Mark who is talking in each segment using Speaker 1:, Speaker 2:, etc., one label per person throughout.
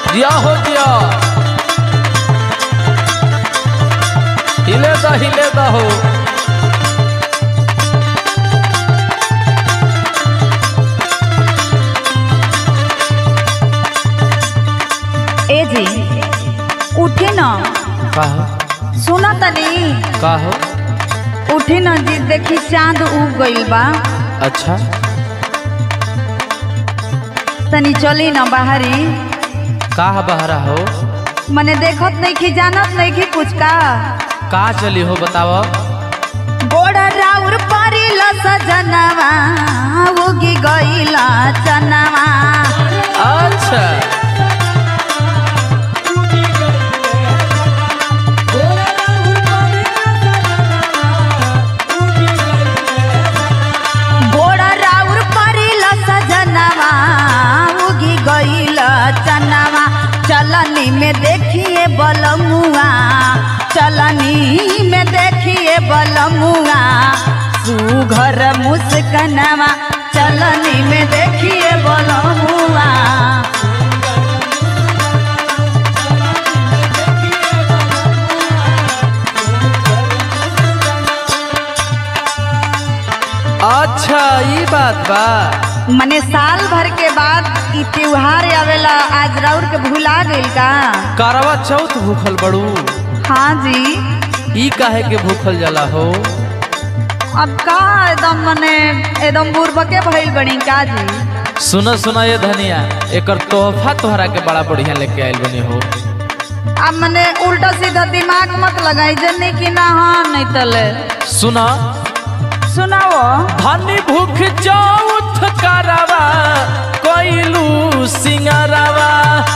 Speaker 1: दिया हो दिया हिले दा हिले दा हो
Speaker 2: ए जी उठी न
Speaker 1: काहो
Speaker 2: सुना तनी
Speaker 1: काहो
Speaker 2: उठी न जी देखी चांद उग गइल बा
Speaker 1: अच्छा
Speaker 2: तनी चली न बाहरी
Speaker 1: का बहरा हो
Speaker 2: मने देखत नहीं की जानत नहीं की कुछ का
Speaker 1: का चली हो बताओ
Speaker 2: गोड़ा राउर परिल सजनवा उगी गइला चनवा
Speaker 1: अच्छा
Speaker 2: गोड़ा राउर परिल सजनवा उगी गइला चनवा चलनी में देखिए बलमुआ चलनी में देखिए बलमुआ सुघर मुस्कनवा चलनी में देखिए बलमुआ
Speaker 1: अच्छा ये बात बा
Speaker 2: मने साल भर के बाद ई त्योहार आवेला आज राउर के भुला गइल का
Speaker 1: करवा चौथ भूखल बड़ू
Speaker 2: हाँ जी
Speaker 1: ई काहे के भूखल जाला हो
Speaker 2: अब का एकदम मने एकदम बुर्बके भइल बनी का जी
Speaker 1: सुना सुना ये धनिया एकर तोहफा तोहरा के बड़ा बढ़िया लेके आइल बनी हो
Speaker 2: अब मने उल्टा सीधा दिमाग मत लगाई जन्नी की ना हाँ नहीं तले
Speaker 1: सुना
Speaker 2: सुनाओ
Speaker 1: धनी भूख चौथ करवा कोइलू सिंगरवा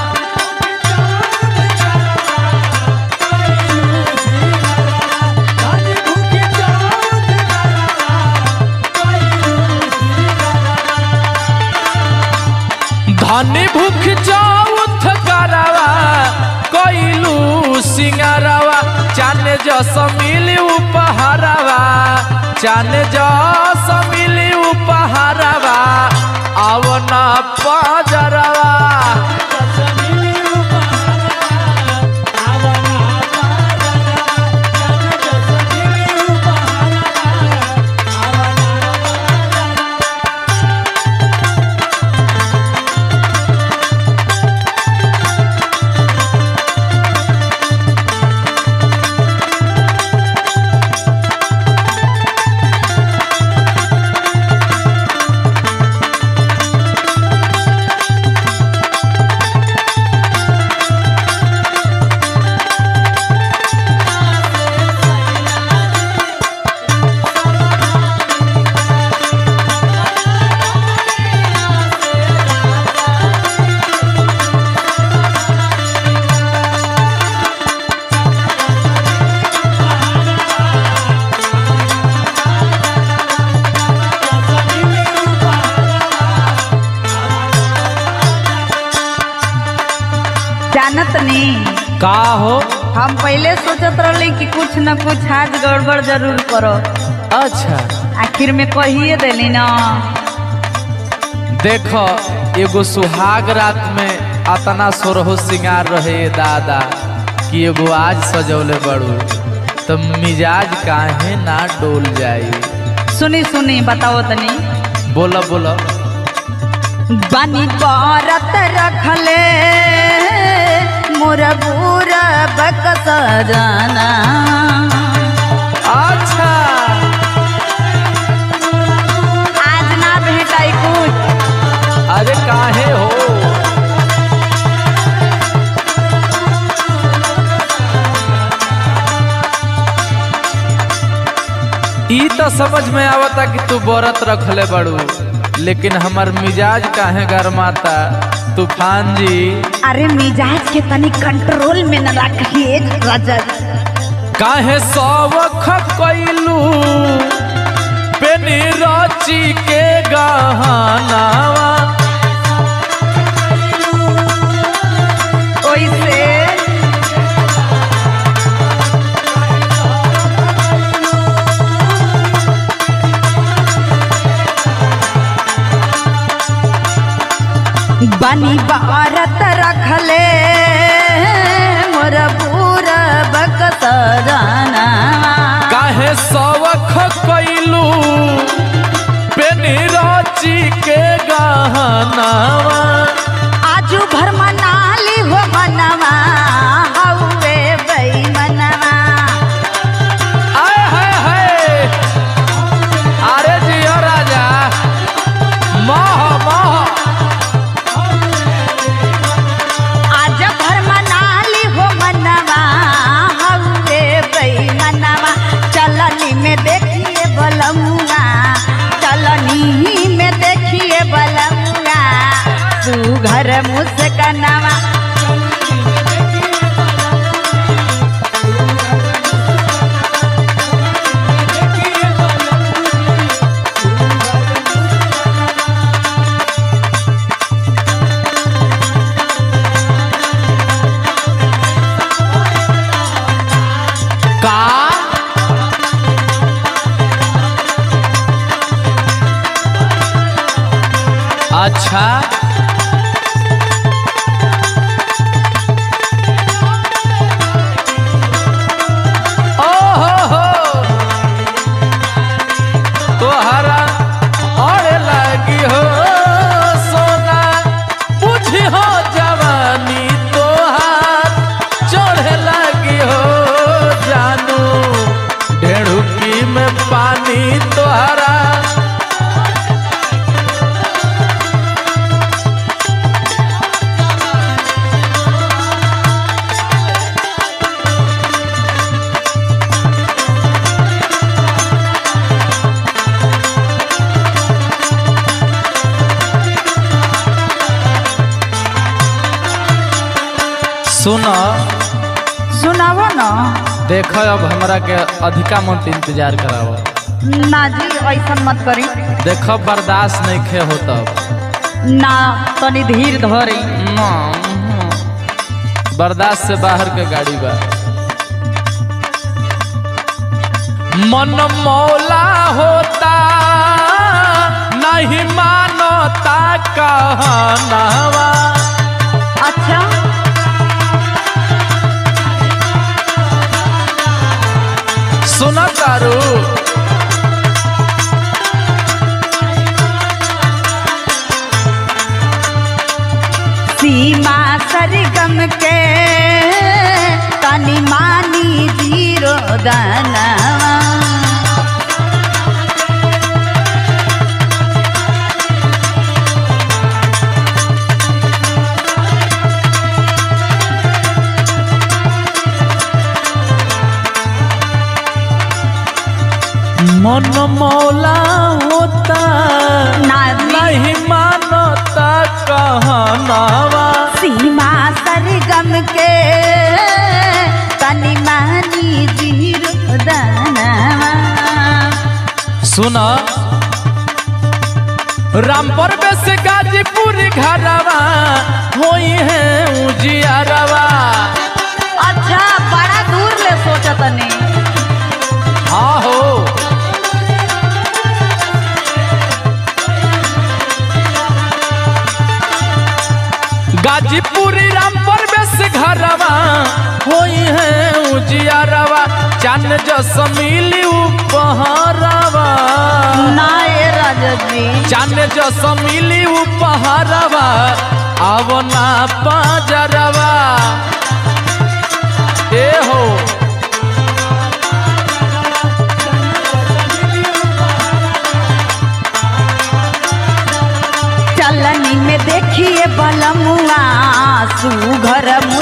Speaker 1: धनी भूख चौथ करवा कोइलू सिंगरवा चाने जस मिली उपहारवा चाने जस मिली उपहारवा आवना पाजरवा
Speaker 2: जानत नहीं
Speaker 1: का हो
Speaker 2: हम पहले सोचत रहली कि कुछ न कुछ आज गड़बड़ जरूर करो
Speaker 1: अच्छा
Speaker 2: आखिर में कहिए देली ना
Speaker 1: देखो एगो सुहाग रात में अतना सोरहो सिंगार रहे दादा कि एगो आज सजौले बड़ू तो मिजाज काहे ना डोल जाई
Speaker 2: सुनी सुनी बताओ तनी
Speaker 1: बोला बोला
Speaker 2: बनी करत रखले मोर बुरा बक सजना
Speaker 1: अच्छा
Speaker 2: आज ना भेटाई कुछ
Speaker 1: अरे काहे हो ई तो समझ में आवता कि तू व्रत रखले बड़ू लेकिन हमर मिजाज काहे गरमाता तूफान जी
Speaker 2: अरे मिजाज के तनी कंट्रोल में न रखिए रजत
Speaker 1: काहे सवख कैलू पेनी रची के गहनावा
Speaker 2: ओइसे बनी बारत रखले मोर बूर बकत जाना
Speaker 1: काहे सवख कैलू पेनी रची के गहनावा
Speaker 2: आजू भर मनाली हो मनवा हौवे बई मनवा
Speaker 1: आय हाय हाय अरे जियो राजा मोह मोह
Speaker 2: आज भर मनाली हो मनवा हौवे बई मनवा चलनी में देखिए बलमुआ चलनी में देखिए बलमुआ तू घर मुस्कनवा
Speaker 1: का अच्छा ओ हो हो तोहरा और लगी हो सोना बुझी हो जवानी तोहार चढ़े लगी हो जानू ढेड़ुकी में पानी तोहरा सुन
Speaker 2: सुनावो न
Speaker 1: देख अब हमरा के अधिका मत इंतजार कराव
Speaker 2: ना जी ऐसा मत करी
Speaker 1: देख बर्दाश्त नहीं खे हो तब
Speaker 2: ना तनी धीर धरी
Speaker 1: ना, बर्दाश्त से बाहर के गाड़ी बा मन मौला होता नहीं मानता कहनावा
Speaker 2: अच्छा
Speaker 1: सुन तारू
Speaker 2: सीमा सरगम के तनी मानी जीरो दानवा
Speaker 1: मन मौला होता
Speaker 2: ना
Speaker 1: नहीं मानता कहनावा
Speaker 2: सीमा सरगम के तनी मानी जीरो दानवा
Speaker 1: सुन रामपुर में से गाजीपुर घरवा होई है उजियारवा
Speaker 2: अच्छा बड़ा दूर ले सोचत नहीं
Speaker 1: हाँ हो गाजीपुर रामपुर में से घरवा होई है उजियारवा चान जस मिली उपहारवा
Speaker 2: ना ये राजा जी
Speaker 1: चान जस मिली उपहारवा अब ना पाजरवा ए हो
Speaker 2: चलनी में देखिए बलमुआ सुघर मुस